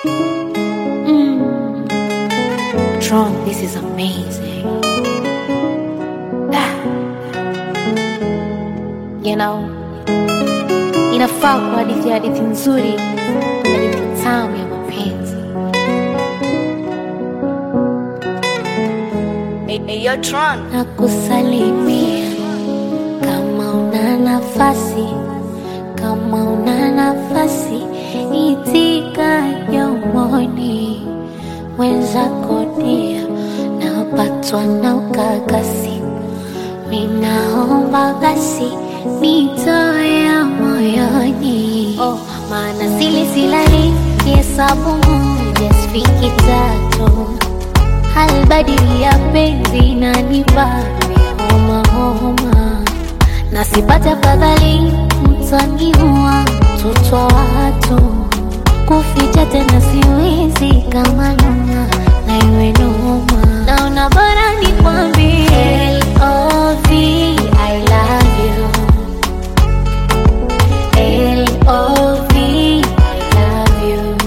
Mm. Tron, this is amazing. Ah. You know, inafaa kwa hadithi hadithi nzuri, hadithi tamu ya mapenzi. Hey, hey, yo, Tron. na kusalimia kama una nafasi, kama una nafasi, itika yomoni wenzako dia, napatwa na ukakasi, ninaomba basi nitoe moyoni, oh, maana sili silali kihesabu moja sifiki tatu halbadili ya penzi nanipa homa homa, na sipate afadhali mtaniua mtoto wa watu, kuficha tena siwezi kama noma na iwe noma, naona bora nikwambie L.O.V. I love you L.O.V. I love you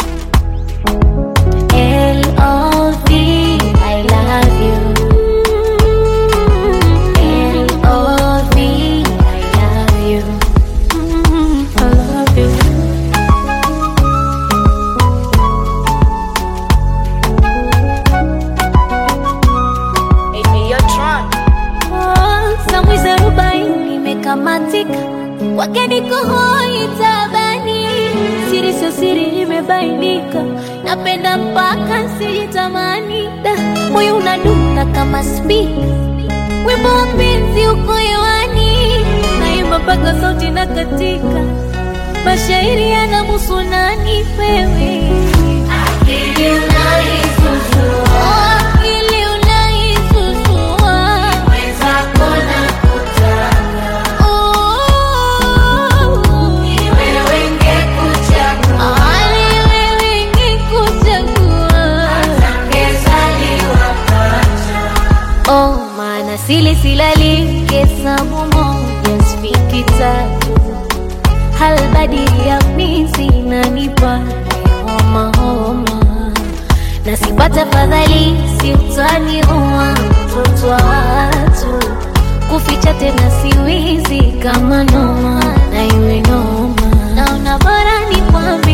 L.O.V. I love you. L.O.V. I love you. Mm, I love you. Hey, hey, yo, Tron. Oh, samwizi arobaini imekamatika, kwake niko hoi tabani, siri sio siri imebainika, napenda mpaka sijitamani, Da, moyo unadunda kama spika, wimbo wa penzi uko hewani, naimba mpaka sauti na katika, mashairi yanamuhusu nani wewe Akili unaisusua, akili unaisusua, mwenzako nakutaka, ni wewe ngekuchagua, ni wewe ngekuchagua, atangezaliwa pacha Oh, maana sili silali hesabu moja sifiki tatu, halbadili ya mizi inanipa homa homa, na sipata fadhali si utaniua mtoto wa watu, kuficha tena siwizi kama noma na iwe noma, naona bora nikwambie